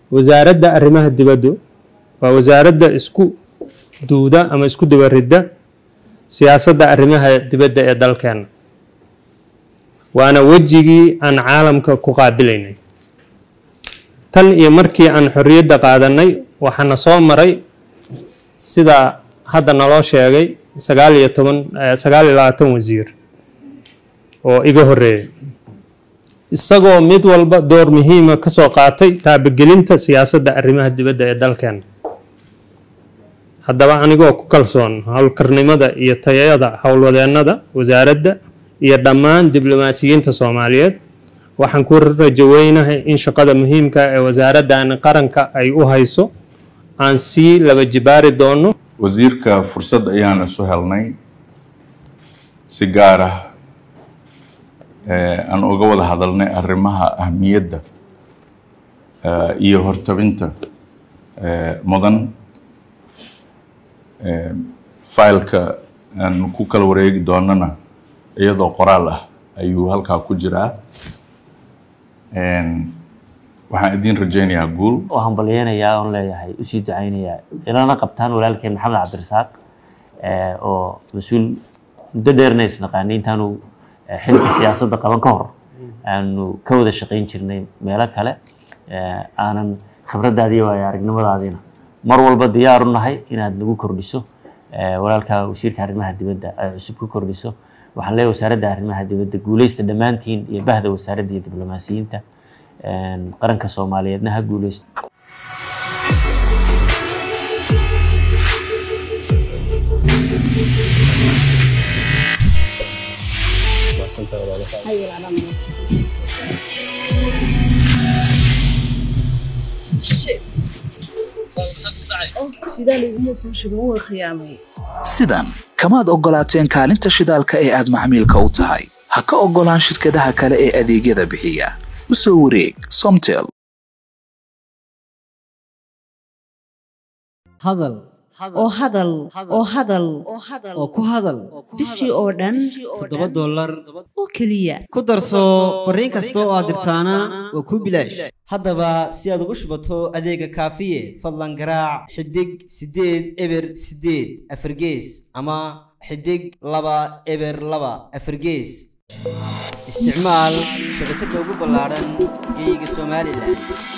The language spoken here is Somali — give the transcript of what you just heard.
wasaaradda arrimaha dibaddu waa wasaaradda isku duuda ama isku dabaridda siyaasadda arrimaha dibadda ee dalkeena waana wejigii aan caalamka ku qaabilaynay tan iyo markii aan xorriyadda qaadanay waxaana soo maray sida hadda naloo sheegay sagaal iyo toban sagaal iyo labaatan wasiir oo iga horreeyay isagoo mid walba door muhiima ka soo qaatay taabagelinta siyaasadda arrimaha dibadda ee dalkeena haddaba anigoo ku kalsoon howlkarnimada iyo tayada howlwadeennada wasaaradda iyo dhammaan diblomaasiyiinta soomaaliyeed waxaan ku rajo weynahay in shaqada muhiimka ee wasaaraddan qaranka ay u hayso aan sii laba jibaari doono wasiirka fursad ayaan isu helnay si gaar ah aan uga wada hadalnay arrimaha ahmiyadda iyo hortabinta mudan failka aan ku kala wareegi doonana iyadoo qoraal ah ayuu halkaa ku jiraa waxaan idiin rajaynayaa guul oo hambalyeynayaa oon leeyahay usii ducaynayaa ilana qabtaan walaalkeen maxamed cabdirasaaq oo mas-uul muddo dheerna isnaqaanay intaanu xilka siyaasadda qaban ka hor aanu ka wada shaqayn jirnay meelo kale aanan khibraddaadii waayo aragnimadaadiina mar walba diyaar u nahay inaad nagu kordhiso walaalka wasiirka arrimaha dibadda ay cusub ku kordhiso waxaan leeyahay wasaaradda arrimaha dibadda guuleysta dhammaantiin iyo bahda wasaaradda iyo diblomaasiyiinta qaranka soomaaliyeedna ha guuleysto sidan kamaad oggolaateen kaalinta shidaalka ee aad maxmiilka u tahay ha ka oggolaan shirkadaha kale ee adeegyada bixiya u soo wareeg somtel hadal oo hadal oo hadal oo ku hadal bishii oo dhan toddoba dollar oo keliya ku darso fariin kasta oo aad dirtaana waa kuu bilaash haddaba si aad ugu shubato adeega kaafiye fadlan garaac xidig siddeed eber siddeed afargees ama xidig laba eber laba afargees isticmaal shabakadda ugu ballaadhan geeyiga somalilan